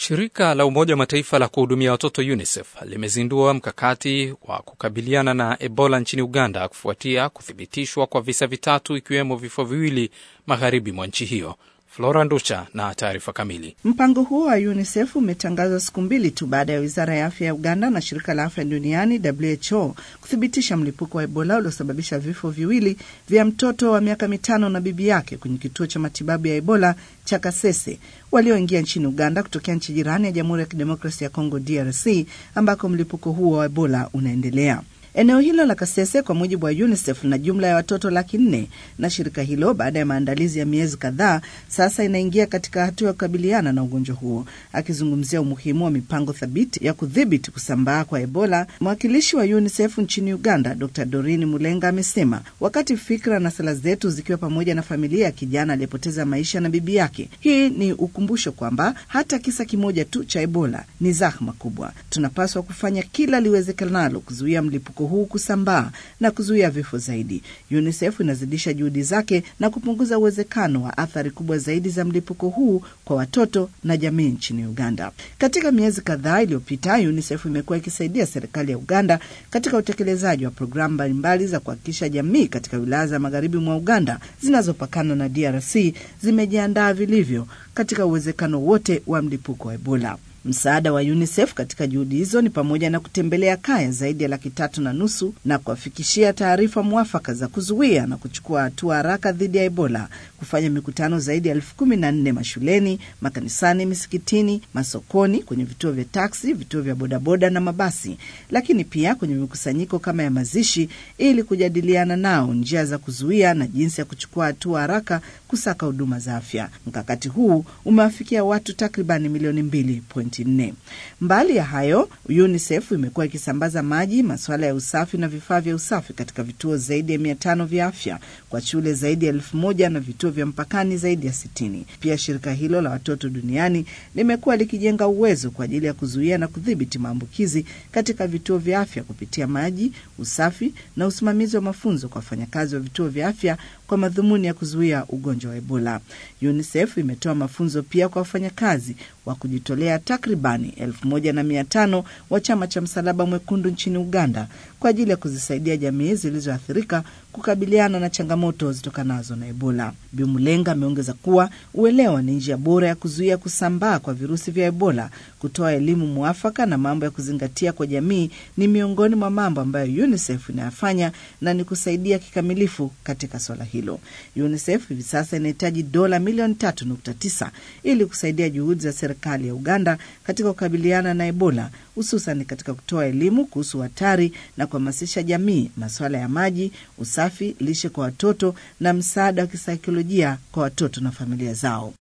Shirika la Umoja wa Mataifa la kuhudumia watoto UNICEF limezindua mkakati wa kukabiliana na Ebola nchini Uganda kufuatia kuthibitishwa kwa visa vitatu ikiwemo vifo viwili magharibi mwa nchi hiyo. Flora Ndusha na taarifa kamili. Mpango huo wa UNICEF umetangazwa siku mbili tu baada ya wizara ya afya ya Uganda na shirika la afya duniani WHO kuthibitisha mlipuko wa Ebola uliosababisha vifo viwili vya mtoto wa miaka mitano na bibi yake kwenye kituo cha matibabu ya Ebola cha Kasese walioingia nchini Uganda kutokea nchi jirani ya Jamhuri ya Kidemokrasia ya Kongo DRC ambako mlipuko huo wa Ebola unaendelea. Eneo hilo la Kasese kwa mujibu wa UNICEF lina jumla ya watoto laki nne na shirika hilo baada ya maandalizi ya miezi kadhaa sasa inaingia katika hatua ya kukabiliana na ugonjwa huo. Akizungumzia umuhimu wa mipango thabiti ya kudhibiti kusambaa kwa Ebola, mwakilishi wa UNICEF nchini Uganda Dr Dorini Mulenga amesema wakati fikra na sala zetu zikiwa pamoja na familia ya kijana aliyepoteza maisha na bibi yake, hii ni ukumbusho kwamba hata kisa kimoja tu cha Ebola ni zahma kubwa. Tunapaswa kufanya kila liwezekanalo kuzuia mlipuko huu kusambaa na kuzuia vifo zaidi. UNICEF inazidisha juhudi zake na kupunguza uwezekano wa athari kubwa zaidi za mlipuko huu kwa watoto na jamii nchini Uganda. Katika miezi kadhaa iliyopita, UNICEF imekuwa ikisaidia serikali ya Uganda katika utekelezaji wa programu mbalimbali za kuhakikisha jamii katika wilaya za magharibi mwa Uganda zinazopakana na DRC zimejiandaa vilivyo katika uwezekano wote wa mlipuko wa Ebola. Msaada wa UNICEF katika juhudi hizo ni pamoja na kutembelea kaya zaidi ya laki tatu na nusu na kuwafikishia taarifa mwafaka za kuzuia na kuchukua hatua haraka dhidi ya Ebola, kufanya mikutano zaidi ya elfu kumi na nne mashuleni, makanisani, misikitini, masokoni, kwenye vituo vya taksi, vituo vya bodaboda na mabasi, lakini pia kwenye mikusanyiko kama ya mazishi, ili kujadiliana nao njia za kuzuia na jinsi ya kuchukua hatua haraka kusaka huduma za afya. Mkakati huu umewafikia watu takribani milioni mbili nne. Mbali ya hayo, UNICEF imekuwa ikisambaza maji, masuala ya usafi na vifaa vya usafi katika vituo zaidi ya mia tano vya afya kwa shule zaidi ya elfu moja na vituo vya mpakani zaidi ya sitini. Pia shirika hilo la watoto duniani limekuwa likijenga uwezo kwa ajili ya kuzuia na kudhibiti maambukizi katika vituo vya afya kupitia maji, usafi na usimamizi wa mafunzo kwa wafanyakazi wa vituo vya afya kwa madhumuni ya kuzuia ugonjwa wa Ebola. UNICEF imetoa mafunzo pia kwa wafanyakazi wa kujitolea takribani elfu moja na mia tano wa chama cha Msalaba Mwekundu nchini Uganda kwa ajili ya kuzisaidia jamii zilizoathirika kukabiliana na changamoto zitokanazo na Ebola. Bimulenga ameongeza kuwa uelewa ni njia bora ya kuzuia kusambaa kwa virusi vya Ebola. Kutoa elimu mwafaka na mambo ya kuzingatia kwa jamii ni miongoni mwa mambo ambayo UNICEF inayafanya na ni kusaidia kikamilifu katika swala hilo. UNICEF hivi sasa inahitaji dola milioni tatu nukta tisa ili kusaidia juhudi za serikali ya Uganda katika kukabiliana na Ebola, hususan katika kutoa elimu kuhusu hatari na kuhamasisha jamii, masuala ya maji, usafi, lishe kwa watoto na msaada wa kisaikolojia kwa watoto na familia zao.